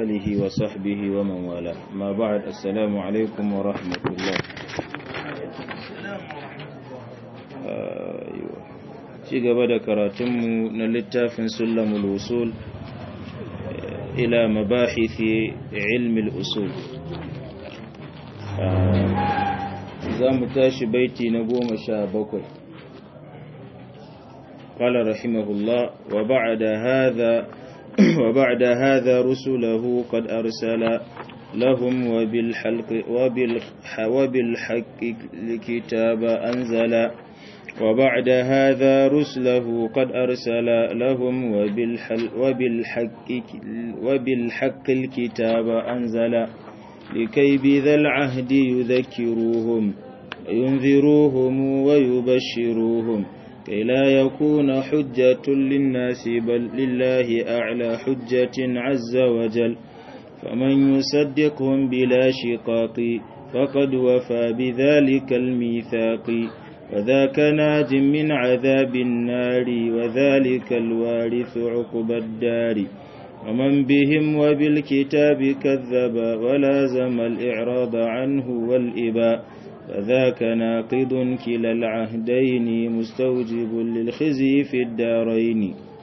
آله وصحبه ومن والاه ما بعد السلام عليكم ورحمة الله ci gaba da karatunmu na littafin sulamul usul ila mabahithi ilmi usul za mu tashi baiti na goma sha bakwai قال رحمه الله وبعد هذا وبعد هذا رسله قد أرسل لهم وبالحلق وبالحق الكتاب أنزل وبعد هذا رسله قد أرسل لهم وبالحق, وبالحق الكتاب أنزل لكي بذا العهد يذكروهم ينذروهم ويبشروهم كي لا يكون حجة للناس بل لله أعلى حجة عز وجل فمن يصدقهم بلا شقاق فقد وفى بذلك الميثاق وذاك ناج من عذاب النار وذلك الوارث عقب الدار ومن بهم وبالكتاب كذب ولازم الإعراض عنه والإباء فذاك ناقض كلا العهدين مستوجب للخزي في الدارين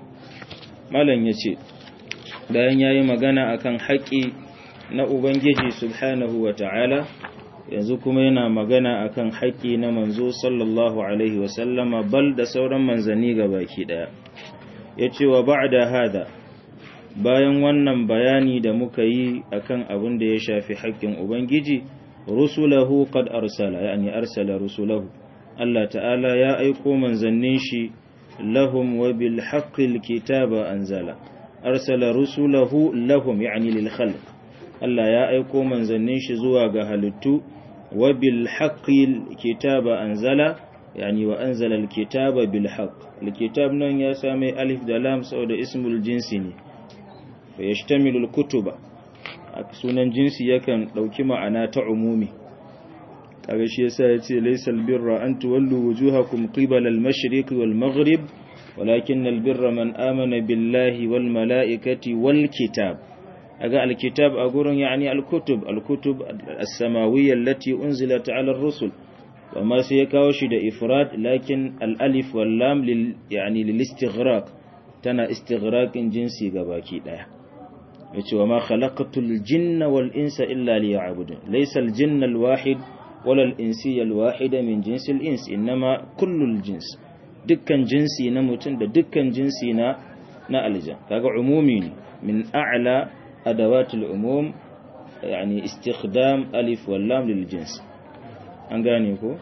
مالن yace bayan yayi magana akan haƙi na ubangiji subhanahu wataala yanzu kuma yana magana akan haƙi na manzo sallallahu alaihi wasallama bal da sauran manzanni baki daya yace wa ba'da hada bayan wannan bayani da muka yi akan abin da ya shafi haƙƙin ubangiji rusulahu qad arsala yani arsala rusulahu Allah ta'ala ya aiko manzannin shi lahum wa bil haqqil kitaba anzala arsala rusulahu lahum yani lil khalq Allah ya aiko manzannin shi zuwa ga halittu wa bil haqqil kitaba anzala yani wa anzala al kitaba bil haqq al kitab nan ya same alif da lam saboda ismul jinsi ne fa yashtamilu al kutuba sunan jinsi yakan ɗauki ma'ana ta umumi kaga shi yasa yace laysal birra an tuwallu wujuhakum qibala al-mashriq wal maghrib walakin al-birra man amana billahi wal mala'ikati wal kitab aga al-kitab a gurin yani al-kutub al-kutub as-samawiyya allati unzilat 'ala ar-rusul wama sai ya kawo shi da ifrad lakin al-alif wal lam lil yani lil istighraq tana istighraqin jinsi gabaki daya yace wa ma khalaqatul jinna wal insa illa liya'budun laysa al jinna al wahid wala al insi al wahida min jinsi al ins inma kullu al jins dukkan jinsi na mutum da dukkan jinsi na na aljan kaga umumi ne min a'la adawat al umum yani istikhdam alif wal lam lil jins an gane ko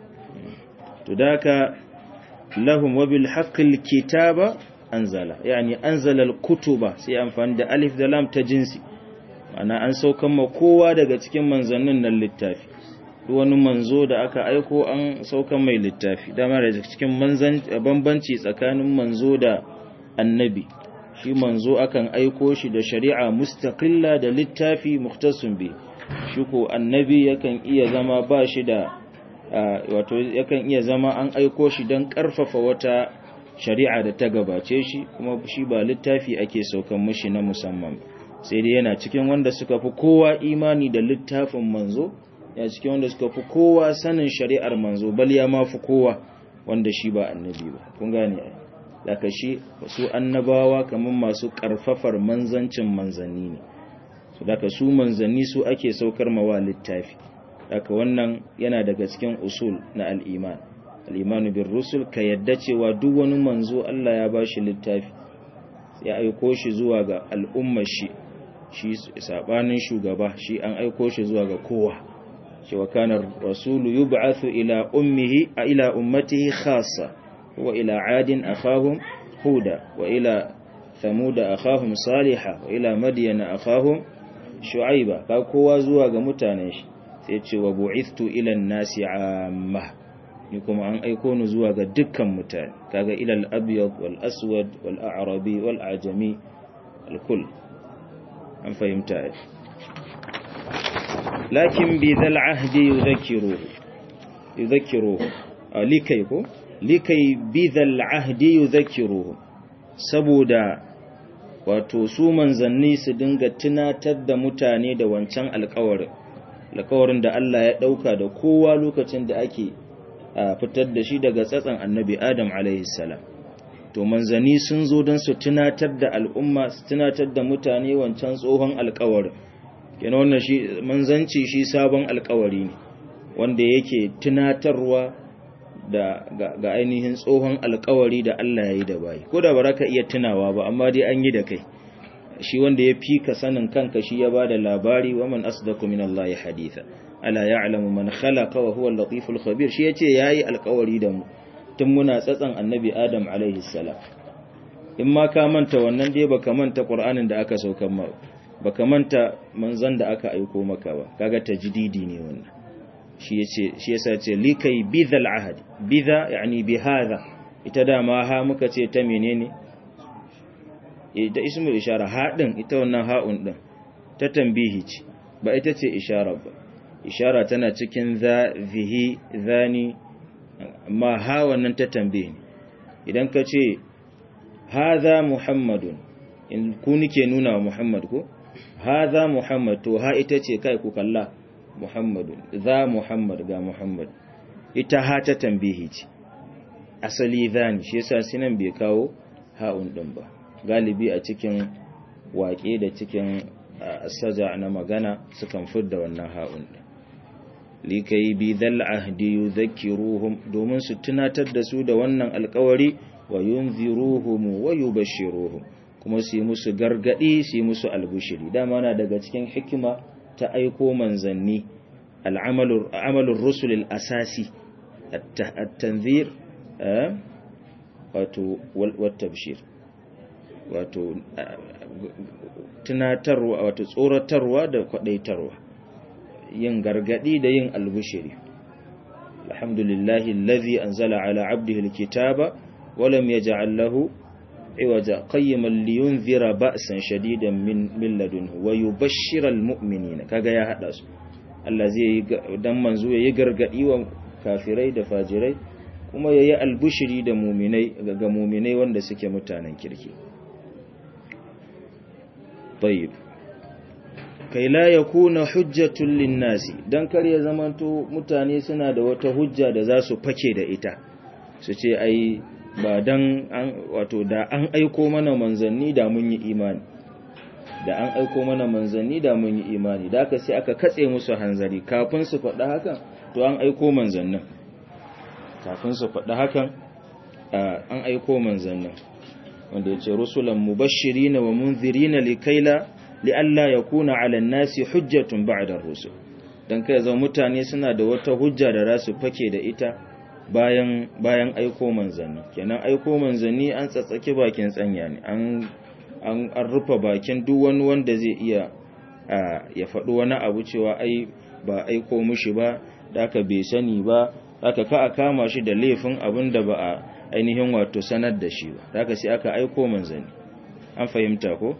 to daka lahum wa bil haqqil kitaba anzala yani anzala al-kutuba sai amfani da alif da lam ta jinsi ana an saukan ma kowa daga cikin manzannin nan littafi duk wani manzo da aka aiko an saukan mai littafi dama da cikin manzan bambanci tsakanin manzo da annabi shi manzo akan aiko shi da shari'a mustaqilla da littafi mukhtasun bi shi ko annabi yakan iya zama ba shi da wato yakan iya zama an aiko shi don karfafa wata shari'a da ta gabace shi kuma shi ba littafi ake saukan mashi na musamman sai dai yana cikin wanda suka fi kowa imani da littafin manzo ya cikin wanda suka fi kowa sanin shari'ar manzo bal ya ma fi kowa wanda shi ba annabi ba kun gane ai daga shi su annabawa kamar masu karfafar manzancin manzanni ne su daga su manzanni su ake saukar mawa littafi daga wannan yana daga cikin usul na al'iman al'imanu bin rusul ka yadda cewa duk wani manzo Allah ya ba shi littafi ya aiko shi zuwa ga al'ummar shi shi sabanin shugaba shi an aiko shi zuwa ga kowa cewa kanar rasulu yub'athu ila ummihi a ila ummatihi khassa wa ila adin akhahum huda wa ila thamuda akhahum salihah wa ila madyana akhahum shu'aiba ka kowa zuwa ga mutanen shi sai ce wa bu'ithtu ila an-nasi amma ni kuma an aiko ni zuwa ga dukkan mutane kaga ilal abyad wal aswad wal a'rabi wal ajami al kull an fahimta lakin bi dhal ahdi yudhakkiru yudhakkiru likai ko likai bi dhal ahdi yudhakkiru saboda wato su manzanni su dinga tunatar da mutane da wancan alkawarin alkawarin da Allah ya dauka da kowa lokacin da ake fitar da shi daga tsatsan annabi Adam alaihi salam to manzanni sun zo don su tunatar da al'umma su tunatar da mutane wancan tsohon alkawarin kenan wannan shi manzanci shi sabon alkawari ne wanda yake tunatarwa da ga, ainihin tsohon alkawari da Allah ya yi da bayi ko da ba ka iya tunawa ba amma dai an yi da kai shi wanda ya fi ka sanin kanka shi ya ba da labari wa man asdaku min Allah haditha ala ya'lamu man khalaqa wa huwa al-latiful khabir shi yace yayi alkawari da mu tun muna tsatsan annabi Adam alaihi salam in ma ka manta wannan dai baka manta Qur'anin da aka saukar ma baka manta manzon da aka aiko maka ba kaga tajdidi ne wannan shi yace shi yasa ce likai bidhal ahad bidha yani bi hadha ita da ma ha muka ce ta menene ita ismul ishara ha din ita wannan ha'un din ta tambihi ce ba ita ce ishara ba ishara tana cikin za zihi zani amma ha wannan ta tambihi idan ka ce hadha muhammadun in ku nike nuna wa muhammad ko hadha muhammad to ha ita ce kai ku kalla muhammadun za muhammad ga muhammad ita ha ta tambihi ce asali zani shi yasa sinan bai kawo ha'un din ba galibi a cikin waƙe da cikin saja na magana sukan fidda wannan ha'un din likai bi dhal ahdi yudhakkiruhum domin su tunatar da su da wannan alƙawari wa yunziruhum wa yubashshiruhum kuma su yi musu gargadi su yi musu albushiri dama na daga cikin hikima ta aiko manzanni al'amalur rusul asasi at-tanzir wato wat-tabshir wato tunatarwa wato tsoratarwa da kwadaitarwa yin gargadi da yin albushiri alhamdulillahi allazi anzala ala abdihi alkitaba wa lam yaj'al lahu iwaja qayyiman liyunzira ba'san shadidan min min ladunhu wa yubashshira almu'minina kaga ya hada su Allah zai dan manzo yayi gargadi wa kafirai da fajirai kuma yayi albushiri da mu'minai ga mu'minai wanda suke mutanen kirki طيب kai la yakuna hujjatul linnasi dan kar ya zamanto mutane suna da wata hujja da za su fake da ita su ce ai ba dan an wato da an aiko mana manzanni da mun yi imani da an aiko mana manzanni da mun yi imani da aka sai aka katse musu hanzari kafin su faɗa hakan to an aiko manzannin kafin su faɗa hakan an aiko manzannin wanda ya ce rusulan mubashirina wa munzirina likaila li'alla yakuna 'ala an-nasi hujjatun ba'da ar-rusul dan kai zama mutane suna da wata hujja da rasu fake da ita bayan bayan aiko manzanni kenan aiko manzanni an tsatsake bakin tsanya ne an an an rufe bakin duk wani wanda zai iya ya faɗi wani abu cewa ai ba aiko mushi ba da aka bai sani ba aka ka a kama shi da laifin abin da ba a ainihin wato sanar da shi ba da aka sai aka aiko manzanni an fahimta ko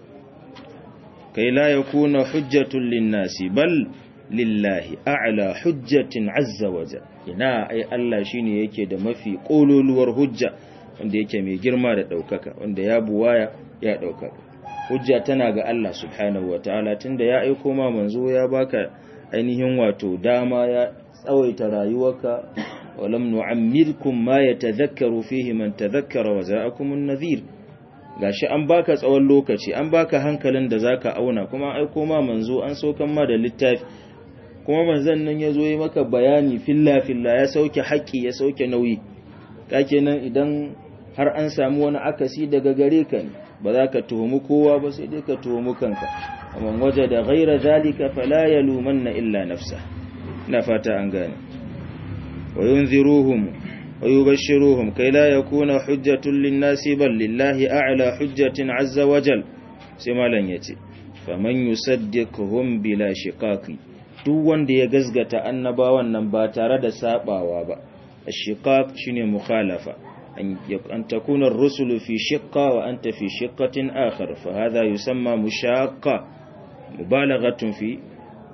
kai la yakuna hujjatul linnasi bal lillahi a'la hujjatin azza waja ina ai Allah shine yake da mafi kololuwar hujja wanda yake mai girma da daukaka wanda ya buwaya ya daukaka hujja tana ga Allah subhanahu wataala tunda ya aiko ma manzo ya baka ainihin wato dama ya tsawaita rayuwarka walam nu'ammirkum ma yatadhakkaru fihi man tadhakkara wa za'akum an-nadhir gashi an baka tsawon lokaci an baka hankalin da zaka auna kuma an aiko ma manzo an saukan ma da littafi kuma manzon nan yazo yi maka bayani filla filla ya sauke haƙi ya sauke nauyi nan idan har an samu wani akasi daga gare ka ne ba za ka tuhumi kowa ba sai dai ka tuhumi kanka amma waje da ghaira zalika fala yalumanna illa nafsa ina fata an gane wa yunziruhum wa yubashshiruhum kai la yakuna hujjatun lin-nasi bal lillahi a'la hujjatin azza wa jal sai malan yace faman yusaddiquhum bila shiqaqi duk wanda ya gazgata annabawan nan ba tare da sabawa ba ashiqaq shine mukhalafa an takuna ar-rusulu fi shiqqa wa anta fi shiqqatin akhar fa hadha yusamma mushaqqa mubalaghatun fi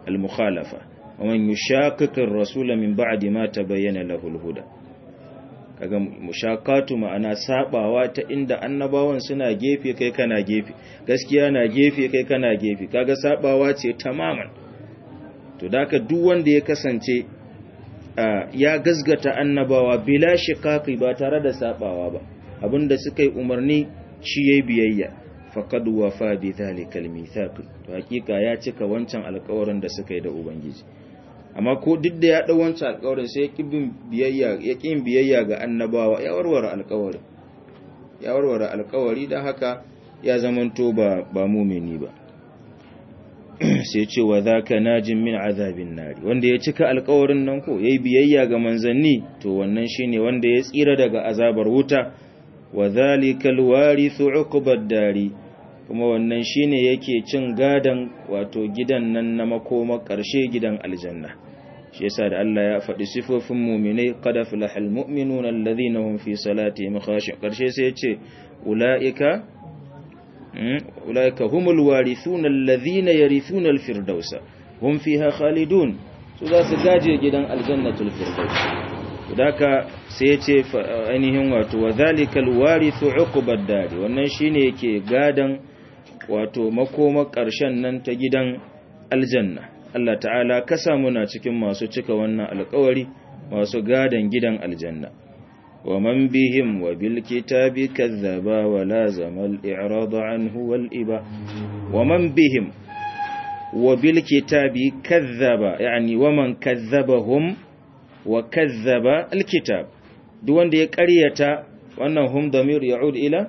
al-mukhalafa wa man yushaqiq ar-rasula min ba'di ma tabayyana lahu al-huda kaga mushakatu ma'ana sabawa ta inda annabawan suna gefe kai kana gefe gaskiya na gefe kai kana gefe kaga sabawa ce tamaman to daka duk wanda ya kasance ya gazgata annabawa bila shiqaqi ba tare da sabawa ba abinda suka yi umarni shi yayi biyayya faqad wafa bi dhalika al-mithaq to hakika ya cika wancan alƙawarin da suka yi da ubangiji amma ko duk da ya dau wancan alƙawarin sai ya kibin biyayya ya kin biyayya ga annabawa ya warware alƙawarin ya warware alƙawari dan haka ya zamanto ba ba mumini ba sai ce wa zaka najin min azabin nari wanda ya cika alƙawarin nan ko yayi biyayya ga manzanni to wannan shine wanda ya tsira daga azabar wuta wa zalikal warithu uqbad dari kuma wannan shine yake cin gadan wato gidan nan na makoma ƙarshe gidan aljanna shi yasa da Allah ya faɗi sifofin mu'minai qad aflahal mu'minuna alladhina hum fi salatihim khashi'un ƙarshe sai yace ulaika ulaika humul warithuna alladhina yarithuna alfirdausa hum fiha khalidun su za su gaje gidan aljannatul firdaus daka sai ya ce ainihin wato wa zalikal warithu uqbad dari wannan shine yake gadan wato makoma ƙarshen nan ta gidan aljanna Allah ta'ala ka samu na cikin masu cika wannan alƙawari masu gadan gidan aljanna wa man bihim wa bil kitabi kazzaba wa lazama al i'rad anhu wal iba wa man bihim wa bil kitabi kazzaba yani wa man kazzabahum wa kazzaba alkitab duk wanda ya ƙaryata wannan hum damir ya'ud ila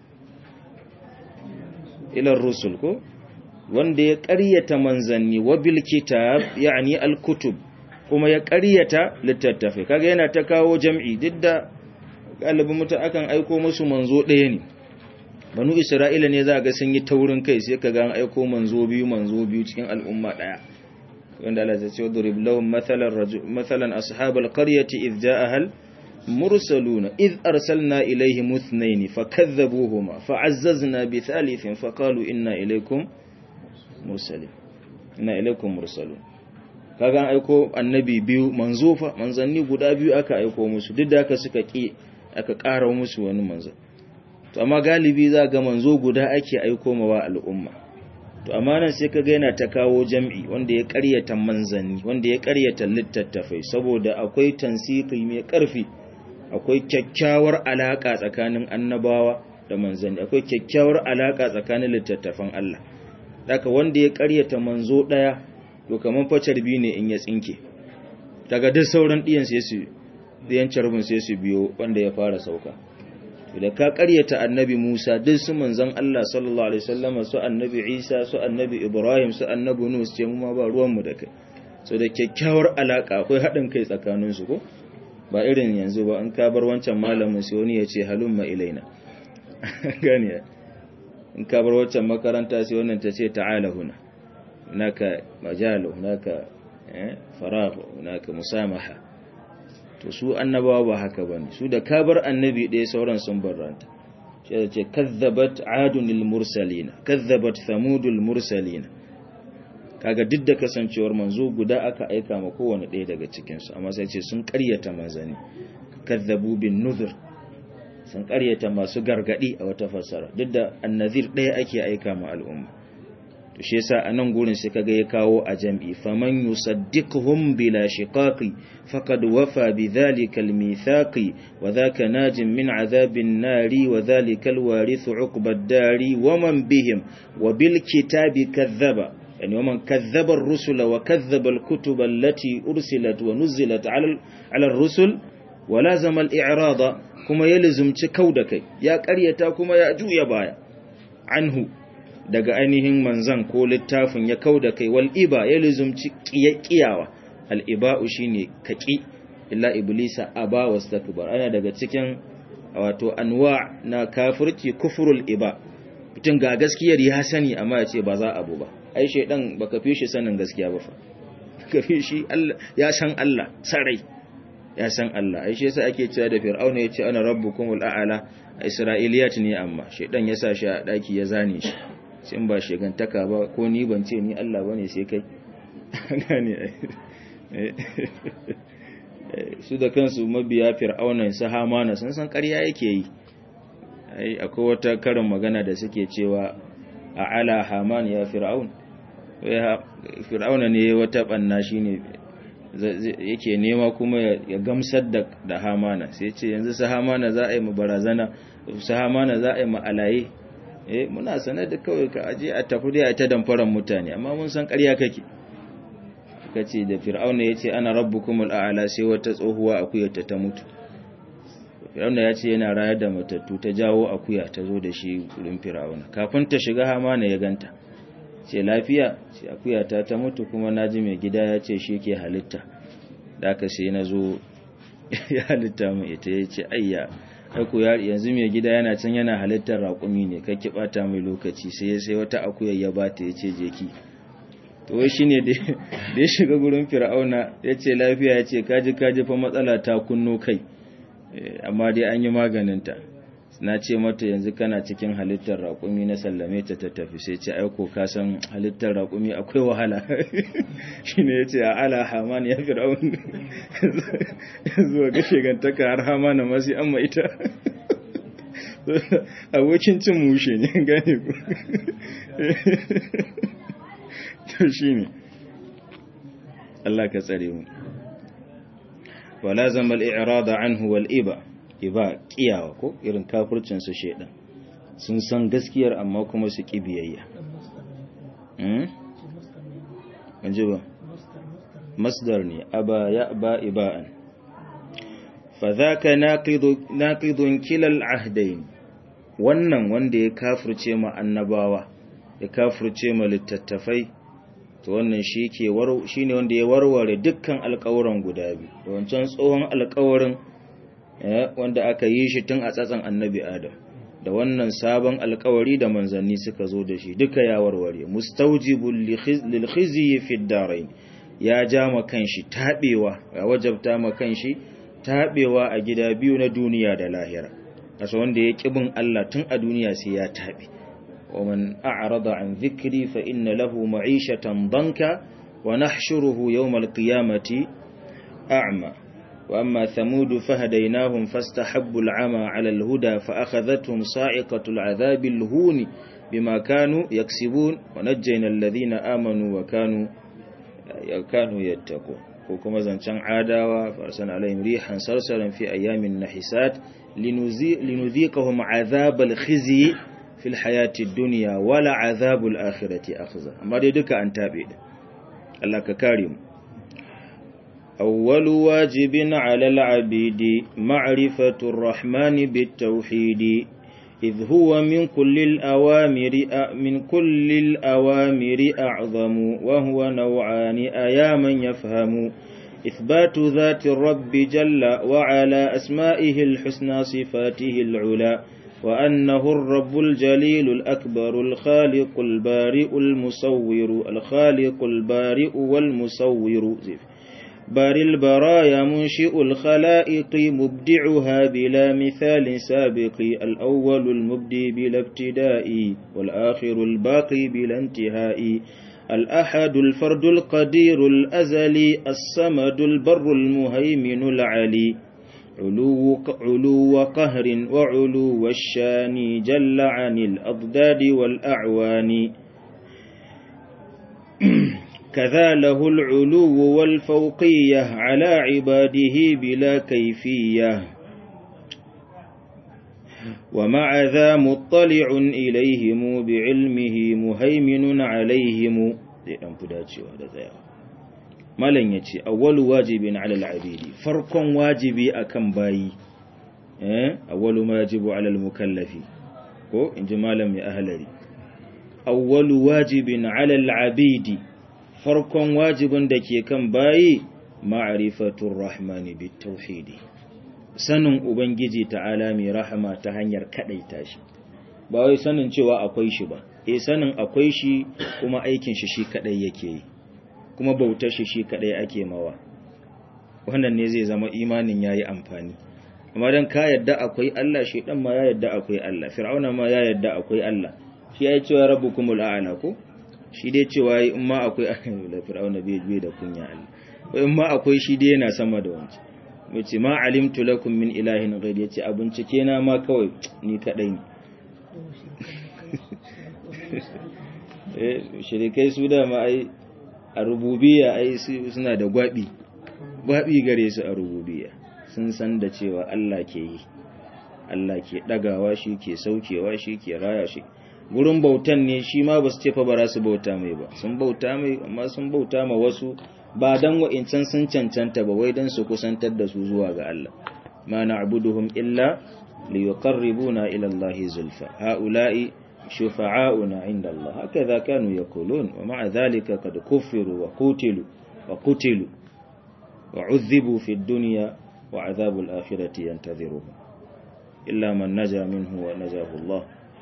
ila rusul ko wanda ya ƙaryata manzanni wa bil kitab yani alkutub kuma ya ƙaryata littattafai kaga yana ta kawo jam'i duk da galibin mutum akan aiko musu manzo ɗaya ne banu isra'ila ne za ga sun yi taurin kai sai kaga an aiko manzo biyu manzo biyu cikin al'umma ɗaya wanda Allah ya ce wadrib lahum mathalan rajul mathalan ashabal qaryati idh ja'ahal mursaluna idh arsalna ilayhim ithnayn fakadhabuhuma fa'azzazna bi thalithin faqalu inna ilaykum mursalin inna ilaykum mursalun kaga an aiko annabi biyu manzo fa manzanni guda biyu aka aiko musu duk da aka suka ki aka ƙara musu wani manzo to amma galibi za ga manzo guda ake aiko mawa al'umma to amma nan sai kaga yana ta kawo jam'i wanda ya ƙaryata manzanni wanda ya ƙaryata littattafai saboda akwai tansiki mai ƙarfi akwai kyakkyawar alaka tsakanin annabawa da manzanni akwai kyakkyawar alaka tsakanin littattafan Allah daga wanda ya ƙaryata manzo ɗaya to kaman facar biyu ne in ya tsinke daga duk sauran ɗiyan sai su ɗiyan carbin sai su biyo wanda ya fara sauka da ka karyata annabi Musa duk su manzon Allah sallallahu alaihi wasallam su annabi Isa su annabi Ibrahim su annabi Nuh ce mu ma ba ruwan mu da kai so da kyakkyawar alaka akwai hadin kai tsakanin su ko ba irin yanzu ba an ka bar wancan malamin sai wani ya ce halumma ilaina gane in ka bar wancan makaranta sai wannan ta ce ta'ala huna naka majalu naka eh faragh naka musamaha to su annabawa ba haka ba ne su da kabar annabi ɗaya sauran sun barranta shi da ce kazzabat adunil mursalina kazzabat thamudul mursalina kaga duk da kasancewar manzo guda aka aika ma kowane ɗaya daga cikinsu amma sai ce sun ƙaryata manzani kazzabu bin nuzur sun ƙaryata masu gargaɗi a wata fassara duk da annazir ɗaya ake aika ma al'umma to shi yasa a nan gurin sai kaga ya kawo a jam'i faman yusaddiquhum bila shiqaqi faqad wafa bidhalika almithaqi wa dhaka najin min adhabin nari wa dhalika alwarith uqba ad-dari wa man bihim wa bil kitabi kadhaba yani wa man kadhaba ar-rusula wa kadhaba al-kutuba allati ursilat wa nuzilat ala ala ar-rusul wa lazama al-i'rada kuma yalzumci kauda kai ya ƙaryata kuma ya juya baya anhu daga ainihin manzan ko littafin ya kau da kai wal'iba ya lizumci ƙiyawa al'iba'u shi ne kaƙi illa iblisa a ba wasu takbar ana daga cikin wato anwa na kafirci kufurul iba mutum ga gaskiyar ya sani amma ya ce ba za abu ba ai shaidan ba ka fi shi sanin gaskiya ba fa ka fi shi ya san Allah sarai ya san Allah ai shi yasa ake cewa da fir'auna ya ce ana rabbukumul a'ala isra'iliyat ne amma shaidan ya sa shi a daki ya zane shi in ba shigantaka ba ko ni ban ce ni Allah bane sai kai gane su da kansu mabiya fir'auna su hamana sun san ƙarya yake yi akwai wata karin magana da suke cewa a ala haman ya fir'aun fir'auna ne wata banna shine yake nema kuma ya gamsar da hamana sai ce yanzu su hamana za a yi barazana su hamana za a yi ma'alaye eh muna sanar da kawai ka aje a tafi da ta damfaran mutane amma mun san ƙarya kake kace da fir'auna yace ana rabbukumul a'la sai wata tsohuwa akuya ta ta mutu fir'auna yace yana rayar da matattu ta jawo akuya ta zo da shi gurin fir'auna kafin ta shiga hamana ya ganta ce lafiya ce akuya ta ta mutu kuma naji mai gida ya ce shi ke halitta da aka sai na zo ya halitta mu ita ya ce ayya aku yanzu mai gida yana can yana halittar raƙumi ne kakki bata mai lokaci sai sai wata akuya ya bata ya ce jeki to wai shine da ya shiga gurin fir'auna ya ce lafiya ya ce kaji kaji fa matsala ta kunno kai amma dai an yi maganinta na ce mata yanzu kana cikin halittar raƙumi na sallame ta ta tafi sai ce aiko ka san halittar raƙumi akwai wahala shi ne ya ce a ala haman ya fi ra'un zuwa ga shigantaka har hamana masu amma ita abokin cin mushe ne gane ku to shi ne Allah ka tsare mu wala zama al'irada anhu wal'iba iba kiyawa ko irin kafircin su shedan sun san gaskiyar amma kuma su ki biyayya hmm anje ba masdar ne aba ya ba ibaan fadhaka naqidu naqidun kilal ahdain wannan wanda ya kafirce ma annabawa ya kafirce ma littattafai to wannan shi ke shine wanda ya warware dukkan alƙawuran guda biyu da wancan tsohon alƙawarin wanda aka yi shi tun a tsatsan annabi adam da wannan sabon alkawari da manzanni suka zo da shi duka ya warware mustaujibul lil khizyi fi darain ya ja ma kanshi tabewa ya wajabta ma kanshi tabewa a gida biyu na duniya da lahira kasa wanda ya kibin Allah tun a duniya sai ya tabe ومن أعرض عن ذكري فإن له معيشة ضنكا ونحشره يوم القيامة أعمى وأما ثمود فهديناهم فاستحبوا العمى على الهدى فأخذتهم صاعقة العذاب الهون بما كانوا يكسبون ونجينا الذين آمنوا وكانوا كانوا يتقون وكما زنشان عاداوا فأرسلنا عليهم ريحا صرصرا في أيام النحسات لنذيقهم عذاب الخزي في الحياة الدنيا ولا عذاب الآخرة أخزى أما دي دكا أن تابع الله ككارم أول واجب على العبيد معرفة الرحمن بالتوحيد إذ هو من كل الأوامر من كل الأوامر أعظم وهو نوعان أيا من يفهم إثبات ذات الرب جل وعلا أسمائه الحسنى صفاته العلى وأنه الرب الجليل الأكبر الخالق البارئ المصور الخالق البارئ والمصور زف بار البرايا منشئ الخلائق مبدعها بلا مثال سابق الأول المبدي بلا ابتداء والآخر الباقي بلا انتهاء الأحد الفرد القدير الأزلي الصمد البر المهيمن العلي علو, علو قهر وعلو الشان جل عن الأضداد والأعوان كذا له العلو والفوقية على عباده بلا كيفية ومع ذا مطلع إليهم بعلمه مهيمن عليهم malam ya ce awwalu wajibin alal abidi farkon wajibi akan bayi eh awwalu ma yajibu alal mukallafi ko inji malam ya ahlari awwalu wajibin alal abidi farkon wajibin da ke kan bayi ma'rifatur rahmani bitauhidi sanin ubangiji ta'ala mai rahama ta hanyar kadaita shi ba wai sanin cewa akwai shi ba eh sanin akwai shi kuma aikin shi shi kadai yake yi kuma bautar shi shi kadai ake mawa wannan ne zai zama imanin yayi amfani amma dan ka yadda akwai Allah shi dan ma ya yadda akwai Allah fir'auna ma ya yadda akwai Allah shi yayi cewa rabbukumul a'la ko shi dai cewa in ma akwai Allah fir'auna bai bai da kunya Allah ko in ma akwai shi dai yana sama da wanci yace ma alimtu lakum min ilahin ghayr yace a bincike na ma kawai ni kadai ne eh shirikai su da ma ai a rububiyya ai suna da gwabi gwabi gare su a rububiyya sun san da cewa Allah ke yi Allah ke dagawa shi ke saukewa shi ke raya shi gurin bautan ne shi ma ba su ce fa ba su bauta mai ba sun bauta mai amma sun bauta ma wasu ba dan wa'incan sun cancanta ba wai dan su kusantar da su zuwa ga Allah ma na'buduhum illa liyuqarribuna ila Allah zulfa haula'i shufa'auna 'inda Allah hakaza kanu yaqulun wa ma'a dhalika qad kuffiru wa qutilu wa qutilu wa 'udhibu fi ad-dunya wa 'adhabu al-akhirati yantadhiruhum illa man naja minhu wa najahu Allah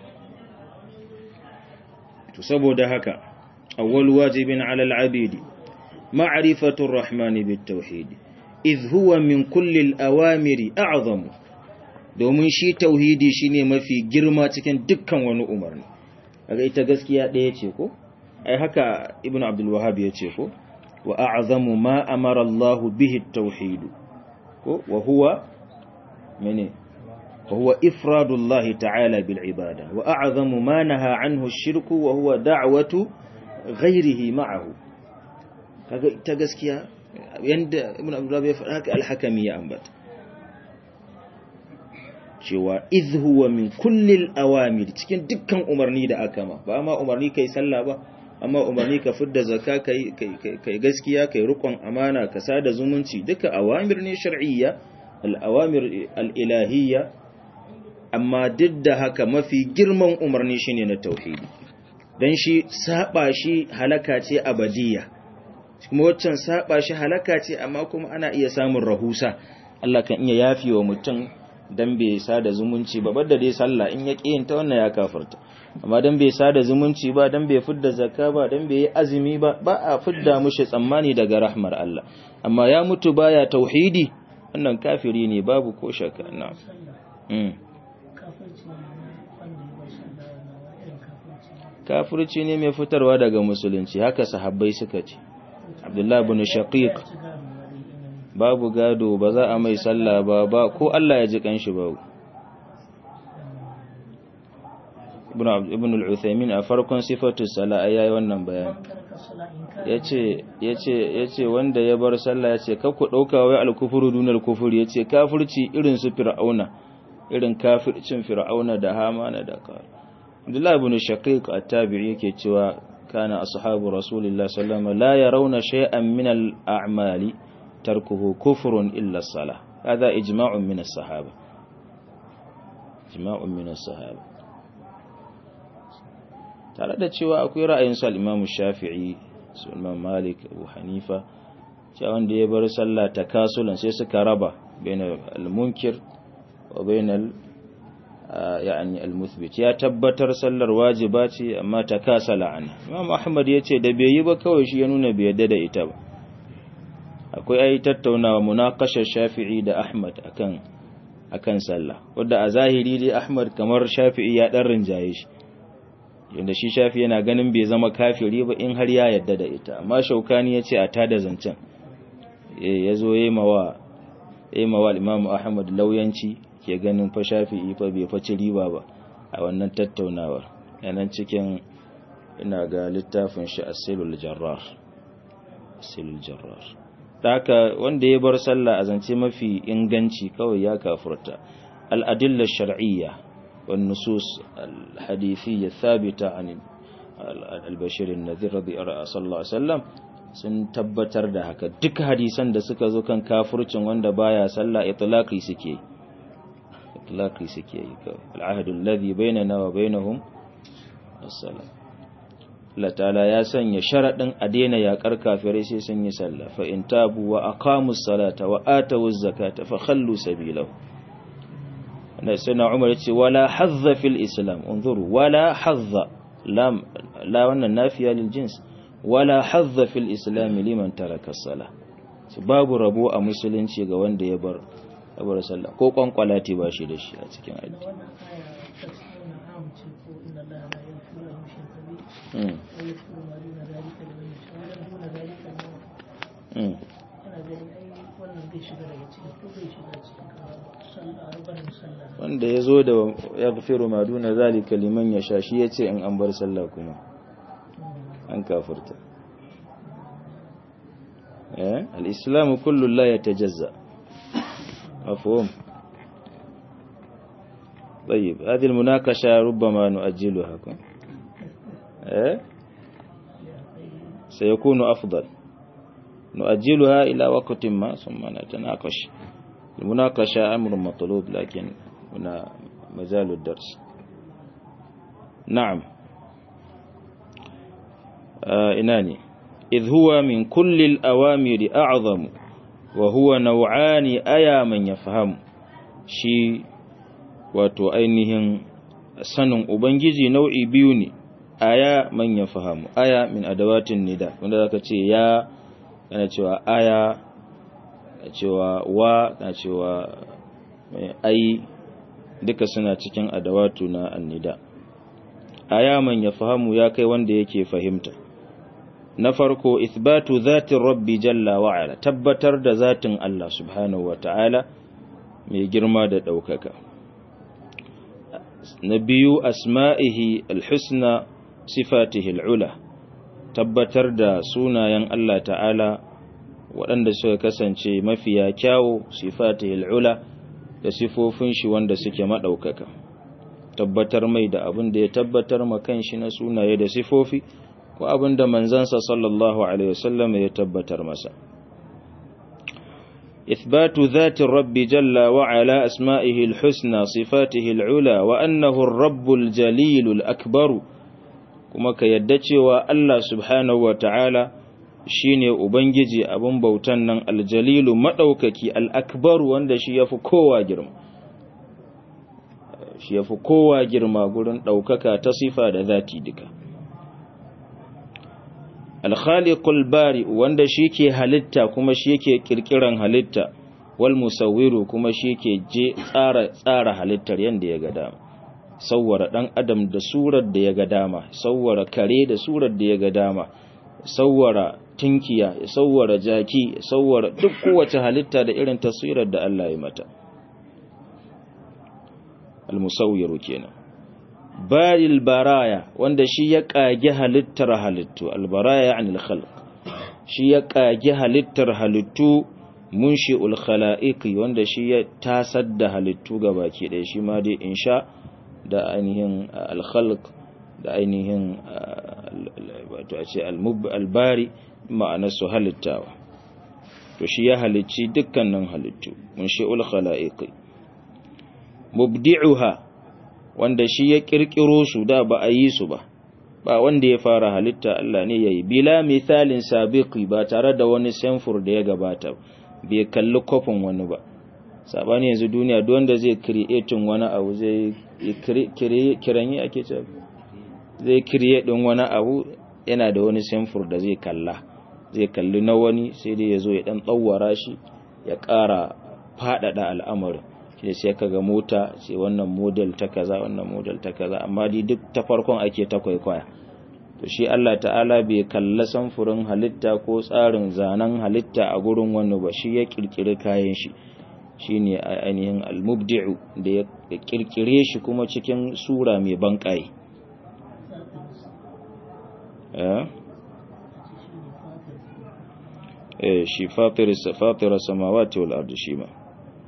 to saboda haka awwal wajibin 'ala al-'abidi ma'rifatu ar-rahmani bit-tauhid idh huwa min kulli al-awamiri a'zamu domin shi tauhidi shine mafi girma cikin dukkan wani umarni kaga ita gaskiya ɗaya ce ko ai haka ibn abdul wahhab ya ce ko wa a'zamu ma amara Allah bihi at-tauhid ko wa huwa mene wa huwa ifradullah ta'ala bil ibada wa a'zamu ma naha anhu ash-shirku wa huwa da'watu ghayrihi ma'ahu kaga ita gaskiya yanda ibn abdul wahhab ya faɗa haka al-hakami ya ambata cewa idh huwa min kullil awamir cikin dukkan umarni da aka ma ba ma umarni kai sallah ba amma umarni ka fidda zakka kai kai gaskiya kai rukun amana ka sada zumunci duka awamir ne shar'iyya al awamir al ilahiyya amma duk da haka mafi girman umarni shine na tauhidi dan shi saba shi halaka ce abadiyya kuma waccan saba shi halaka ce amma kuma ana iya samun rahusa Allah kan iya yafi wa mutum dan bai sada zumunci ba bada dai sallah in ya yin ta wannan ya kafirta amma dan bai sada zumunci ba dan bai fidda zakka ba dan bai yi azumi ba ba a fidda mushi tsammani daga rahmar Allah amma ya mutu baya tauhidi wannan kafiri ne babu ko shakka na mm kafirci ne mai fitarwa daga musulunci haka sahabbai suka ce Abdullah ibn Shaqiq babu gado ba za a mai sallah ba ba ko Allah ya ji kanshi babu ibn al-uthaymin a farkon sifatu sala yayi wannan bayani yace yace yace wanda ya bar sallah yace ka ku dauka wai al-kufru dunal kufur yace kafirci irin su fir'auna irin kafircin fir'auna da hamana da ka Abdullah ibn Shaqiq at-Tabi'i yake cewa kana ashabu rasulillahi sallallahu alaihi wasallam la yarawna shay'an min al-a'mali تركه كفر إلا الصلاة هذا إجماع من الصحابة إجماع من الصحابة tare da cewa akwai ra'ayin sa Imam Shafi'i su Imam Malik Abu Hanifa cewa wanda ya bar sallah takasulan sai suka raba bainal al-munkir wa bainal yani al-muthbit ya tabbatar sallar wajiba ce amma takasala an Imam Ahmad yace da bai yi ba kawai shi ya nuna bai yadda da ita ba akwai ai tattaunawa munakashar shafi'i da ahmad akan akan sallah wanda a zahiri dai ahmad kamar shafi'i ya dan rinjaye shi yanda shi shafi yana ganin bai zama kafiri ba in har ya yadda da ita amma shaukani ya ce a tada zancen ya zo ya mawa ya mawa imam ahmad lauyanci ke ganin fa shafi'i fa bai faci riba ba a wannan tattaunawar yanan cikin ina ga littafin shi asilul jarrar asilul jarrar haka wanda ya bar sallah a zance mafi inganci kawai ya kafurta al'adillar shar'iyya wan nusus al-hadithiyya thabita an al-bashir an-nadhir radiyallahu sallallahu alaihi wasallam sun tabbatar da haka duk hadisan da suka zo kan kafircin wanda baya sallah itlaqi suke itlaqi suke yi kawai al-ahdu alladhi bainana wa bainahum as-salam Allah ta'ala ya sanya sharaɗin a daina yaƙar kafirai sai sun yi sallah fa in tabu wa aqamus salata wa atawuz zakata fa khallu sabilahu ana sana Umar yace wala hazza fil islam unzuru wala hazza lam la wannan nafiya lil jins wala hazza fil islam liman taraka salah babu rabo a musulunci ga wanda ya bar bar sallah ko kwankwalati ba shi da shi a cikin addini wanda ya zo da ya gafiru maduna zalika liman ya sha shi ya ce in an bar sallah kuma an kafirta al'islamu kullum la ya tajazza mafhum طيب هذه المناقشة ربما نؤجلها إيه؟ سيكون أفضل نؤجلها إلى وقت ما ثم نتناقش المناقشة أمر مطلوب لكن هنا مازال الدرس نعم آه إناني إذ هو من كل الأوامر أعظم وهو نوعان أيا من يفهم شي wato ainihin sanin Ubangiji nau'i biyu ne, aya man ya fahamu, aya min adawatin nida, wanda zaka ce ya, kana cewa aya, kana cewa wa, kana cewa ai, duka suna cikin adawatu na annida. Aya man ya fahamu ya kai wanda yake fahimta. Na farko, ithbatu zatin rabbi jalla wa'ala, tabbatar da zatin Allah subhanahu wa ta'ala mai girma da ɗaukaka. na biyu asma'ihi alhusna sifatihi al'ula tabbatar da sunayen Allah ta'ala waɗanda suka kasance mafiya kyawo sifatihi al'ula da sifofin shi wanda suke maɗaukaka tabbatar mai da abin da ya tabbatar makan shi na sunaye da sifofi ko abin da manzansa sallallahu alaihi wasallam ya tabbatar masa إثبات ذات الرب جل وعلا أسمائه الحسنى صفاته العلى وأنه الرب الجليل الأكبر كما كيدتي الله سبحانه وتعالى shine ubangiji abin bautan nan aljalilu madaukaki al-akbar wanda shi yafi kowa girma shi yafi kowa girma gurin daukaka ta sifa da zati duka alkhaliqul bari wanda shi ke halitta kuma shi ke kirkiran halitta wal musawwiru kuma shi ke je tsara tsara halittar yanda ya ga dama sawwara dan adam da surar da ya ga dama sawwara kare da surar da ya ga dama sawwara tinkiya ya sawwara jaki ya sawwara duk kowace halitta da irin taswirar da Allah ya mata al musawwiru kenan baril baraya wanda shi ya kage halittar halittu albaraya anil khalq shi ya kage halittar halittu munshi'ul khalaiqi wanda shi ya tasar da halittu gabaki ɗaya shi ma dai insha da ainihin al khalq da ainihin wato a ce albari ma'anar su halittawa to shi ya halicci dukkanin halittu munshi'ul khalaiqi mubdi'uha wanda shi ya kirkiro su da ba a yi su ba ba wanda ya fara halitta Allah ne yayi bila misalin sabiqi ba tare da wani samfur da ya gabata bai kalli kofin wani ba sabani yanzu duniya duk wanda zai creating wani abu zai kiranye ake ce zai create din wani abu yana da wani samfur da zai kalla zai kalli na wani sai dai ya zo ya dan tsawara shi ya ƙara faɗaɗa al'amarin shi sai kaga mota sai wannan model ta kaza wannan model ta kaza amma dai duk ta farkon ake ta kwaikwaya to shi Allah ta'ala bai kalla samfurin halitta ko tsarin zanen halitta a gurin wani ba shi ya kirkiri kayan shi shine ainihin al-mubdi'u da ya kirkire shi kuma cikin sura mai banƙai eh shi fatir fatir samawati wal ardi shi ma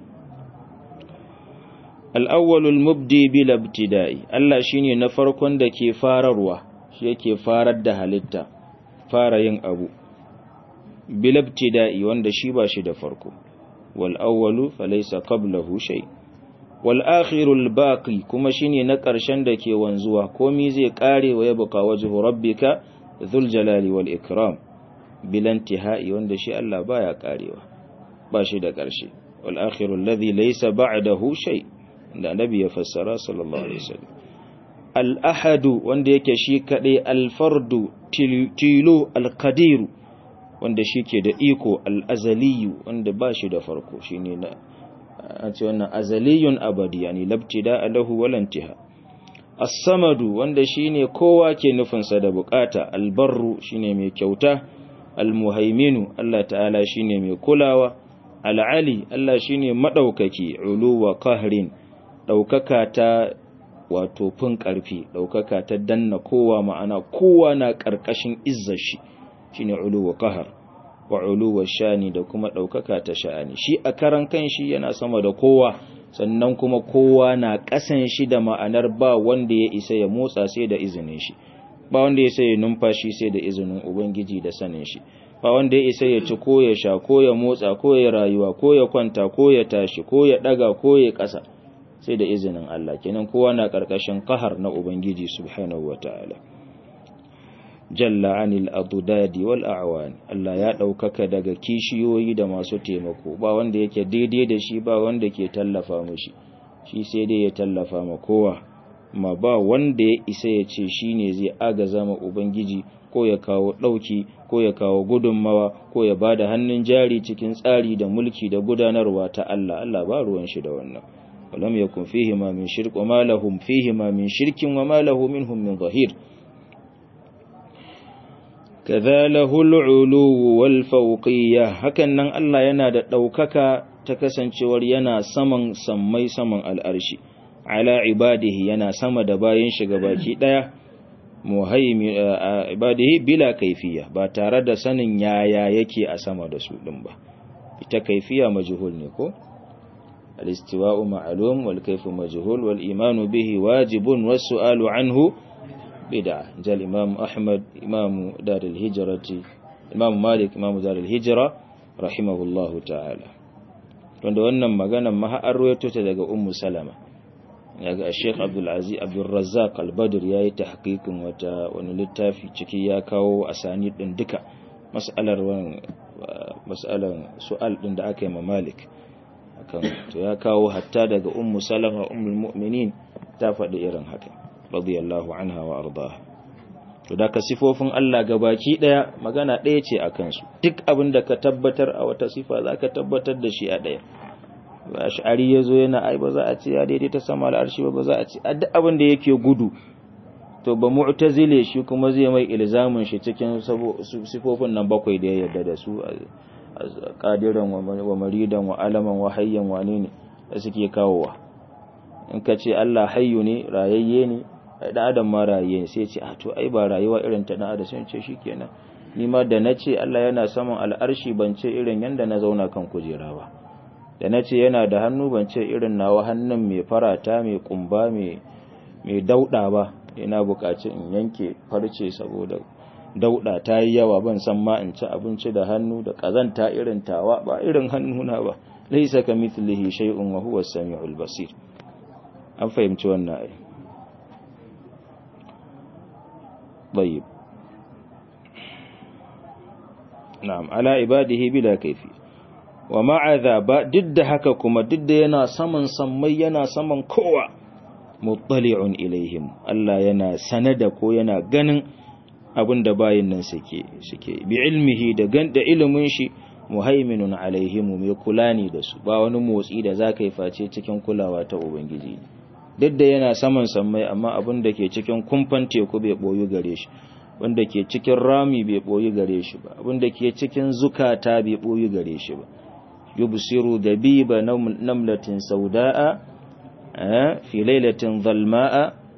al'awwalul mubdi bil ibtida'i Allah shine na farkon da ke fararwa shi yake farar da halitta fara yin abu bil ibtida'i wanda shi ba shi da farko wal awwalu falaysa qablahu shay wal akhirul baqi kuma shine na ƙarshen da ke wanzuwa komai zai kare wa yabqa wajhu rabbika dhul jalali wal ikram bil intihai wanda shi Allah baya karewa ba shi da ƙarshe wal akhirul ladhi laysa ba'dahu shay' da nabi ya fassara sallallahu alaihi wasallam al-ahadu wanda yake shi kadai al-fardu tilo al-qadiru wanda shike da iko al-azaliyu wanda ba shi da farko shine na an ce wannan azaliyun abadi yani labtida lahu wala intiha as-samadu wanda shine kowa ke nufin sa da bukata al-barru shine mai kyauta al-muhaiminu Allah ta'ala shine mai kulawa al'ali Allah shine madaukaki uluwa qahrin daukaka ta wato fin karfi daukaka ta danna kowa ma'ana kowa na karkashin izzar shi shine uluwa qahar wa uluwa shani da kuma daukaka ta sha'ani shi a karan kanshi yana sama da kowa sannan kuma kowa na kasan shi da ma'anar ba wanda ya isa ya motsa sai da izinin shi ba wanda ya isa ya numfashi sai da izinin ubangiji da sanin shi ba wanda ya isa ya ci ko ya sha ko ya motsa ko ya rayuwa ko ya kwanta ko ya tashi ko ya daga ko ya kasa sai da izinin Allah kenan kowa na karkashin kahar na ubangiji subhanahu wataala jalla anil adudadi wal a'wan Allah ya daukaka daga kishiyoyi da masu taimako ba wanda yake daidai da shi ba wanda ke tallafa mushi shi sai dai ya tallafa ma kowa ma ba wanda ya isa ya ce shine zai agaza ma ubangiji ko ya kawo dauki ko ya kawo gudunmawa ko ya bada hannun jari cikin tsari da mulki da gudanarwa ta Allah Allah ba ruwan shi da wannan walam yakun fihi ma min shirk wa ma lahum fihi ma min shirkin wa ma lahu minhum min zahir kaza lahul ulu wal fawqiyya hakan nan Allah yana da daukaka ta kasancewar yana saman sammai saman al'arshi ala ibadihi yana sama da bayin shi gabaki daya muhaimi ibadihi bila kaifiya ba tare da sanin yaya yake a sama da su din ba ita kaifiya majhul ne ko al-istiwa'u ma'lum wal kayfu majhul wal imanu bihi wajibun was su'alu anhu bid'a jal imam ahmad imam dar al-hijrati imam malik imam dar al-hijra rahimahullahu ta'ala wanda wannan maganar ma har ruwaito ta daga ummu salama yaga Sheikh Abdul Aziz Abdul Razzaq Al-Badr yayi tahqiqin wata wani littafi ciki ya kawo asani din duka mas'alar wannan mas'alan su'al din da aka yi ma Malik akan to ya kawo hatta daga Ummu Salama ummul mu'minin ta faɗi irin haka radiyallahu anha wa ardaha to da ka sifofin Allah gabaki daya magana daya ce akan su duk abin da ka tabbatar a wata sifa zaka tabbatar da shi a daya ash'ari ya zo yana ai ba za a ce ya daidaita sama al'arshi ba ba za a ce a duk abin da yake gudu to ba mu'tazile shi kuma zai mai ilzamin shi cikin sifofin nan bakwai da ya yarda da su qadiran wa maridan wa alaman wa hayyan wa ne da suke kawowa in ka ce Allah hayyu ne rayayye ne dan adam ma rayayye ne sai ce a to ai ba rayuwa irin ta dan adam sai ce shikenan ni ma da nace Allah yana saman al'arshi ban ce irin yanda na zauna kan kujera ba da na ce yana da hannu ban ce irin nawa hannun mai farata mai kumba mai dauɗa ba ina buƙaci in yanke farce saboda dauɗa ta yi yawa ban san ma in ci abinci da hannu da ƙazanta irin tawa ba irin hannuna ba laisa ka mithlihi shay'un wa huwa as-sami'ul basir an fahimci wannan ai طيب نعم على عباده بلا كيفيه wa ma'aza ba duk da haka kuma duk da yana saman sammai yana saman kowa muttali'un ilaihim Allah yana sanada ko yana ganin abin da bayin nan suke suke bi ilmihi da gan da ilimin shi muhaiminun alaihim mai kula ne da su ba wani motsi da zaka yi face cikin kulawa ta ubangiji duk da yana saman sammai amma abin da ke cikin kumfan teku bai boyu gare shi wanda ke cikin rami bai boyu gare shi ba abin da ke cikin zukata bai boyu gare shi ba يبصر دبيب نملة سوداء في ليلة ظلماء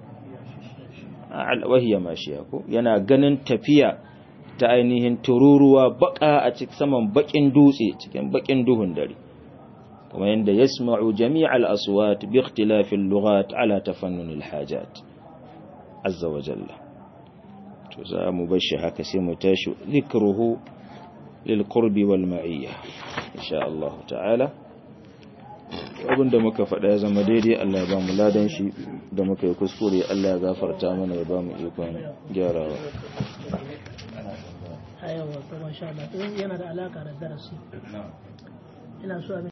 وهي ماشية yana ganin tafiya ta ainihin tururuwa baka a cikin saman bakin dutse cikin bakin duhun dare kuma yanda yasma'u jami'al aswat bi ikhtilafil lughat ala tafannun al hajat azza wa jalla to za mu bar shi haka sai mu tashi zikruhu lil qurbi wal ma'iyya insha Allah ta'ala abinda muka faɗa ya zama daidai Allah ya ba mu ladan shi da muka yi kuskure Allah ya gafarta mana ya ba mu ikon gyarawa ayawa to masha Allah yana da alaka da darasi ina so